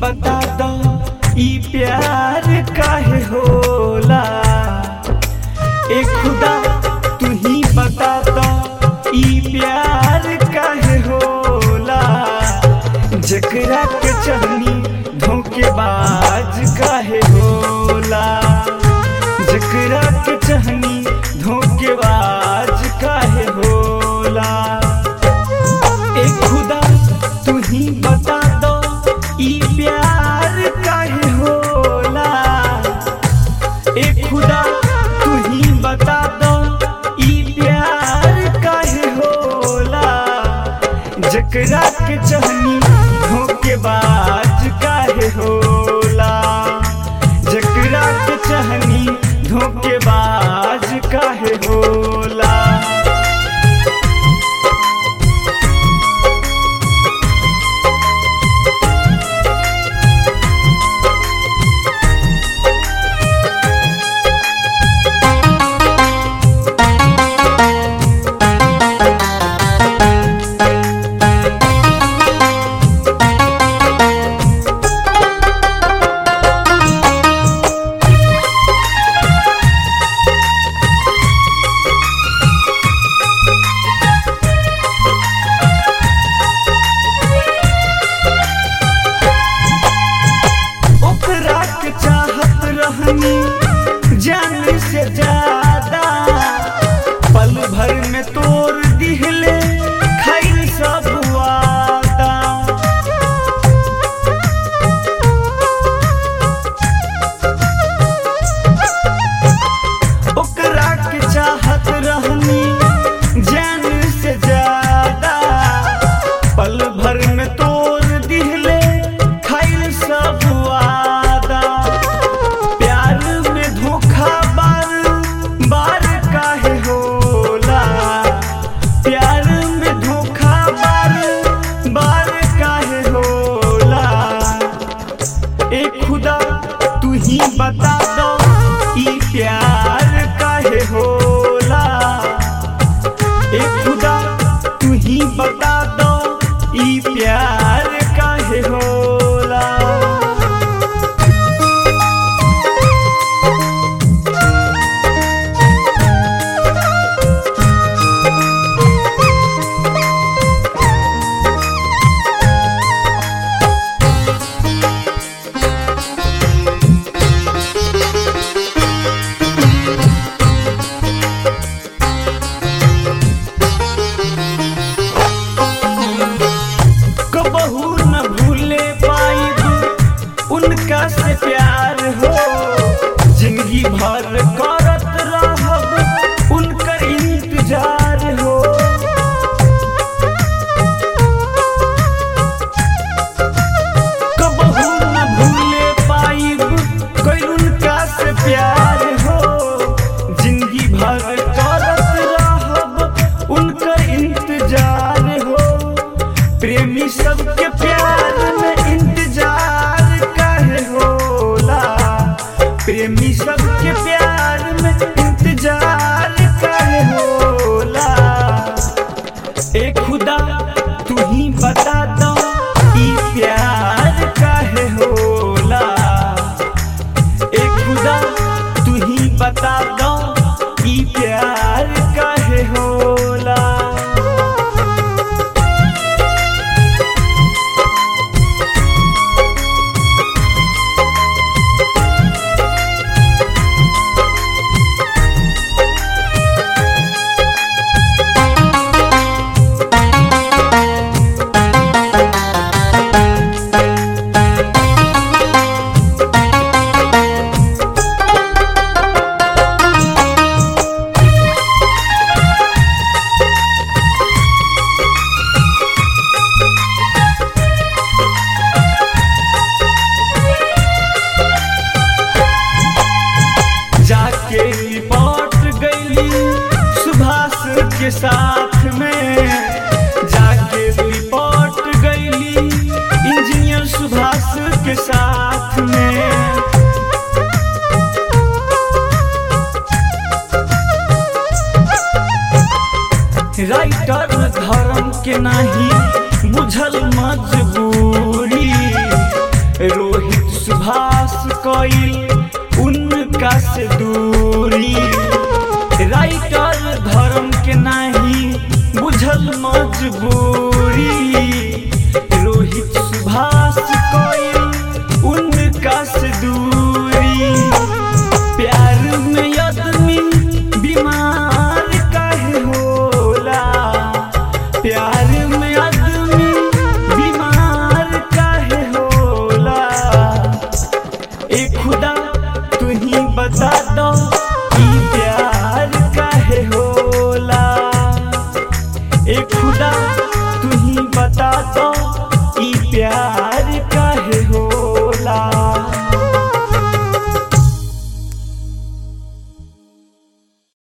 बता दो ई प्यार काहे होला ए खुदा तू ही बता दो ई प्यार काहे होला जकरा के चहनी धोखेबाज काहे होला जकरा के चहनी धोखेबाज काहे होला ए खुदा तू ही बता दो ई प्यार काहे होला ए खुदा तू ही बता दो ई प्यार काहे होला जकरा के चहनी धोखेबाज काहे होला जकरा के चहनी धोखेबाज काहे होला ओकरा के चाहत रहनी जान से ज्यादा पल भर में तोड़ दिहले खैर सब वादा ओकरा के चाहत रहनी जान से ज्यादा पल भर में तोड़ दिहले खैर सब वादा प्यार में धोखा बार बार काहे होला प्यार में धोखा बार बार काहे होला ए खुदा तू ही बता दो ई प्यार काहे होला ए खुदा तू ही बता दो ई प्यार काहे होला कबहू न भूले पाइब उनका से प्यार हो जिंदगी भर करत रहब उनकर इंतजार हो कबहू न भूले पाइब कोई उनका से प्यार हो जिंदगी भर करत रहब उनकर इंतजार हो प्रेमी सबके प्यार में इंतजार काहे होला प्रेमी सबके प्यार में इंतजार काहे होला ए खुदा तू ही बता दो ई प्यार काहे होला ए खुदा तू ही बता दो ई प्यार काहे होला जाके रिपोर्ट गईली सुभाष के साथ में जाके रिपोर्ट गईली इंजीनियर सुभाष के साथ में राइटर धर्म के नाही बुझल मजबूरी रो ए खुदा तू ही बता दो कि प्यार काहे होला ए खुदा तू ही बता दो कि प्यार काहे होला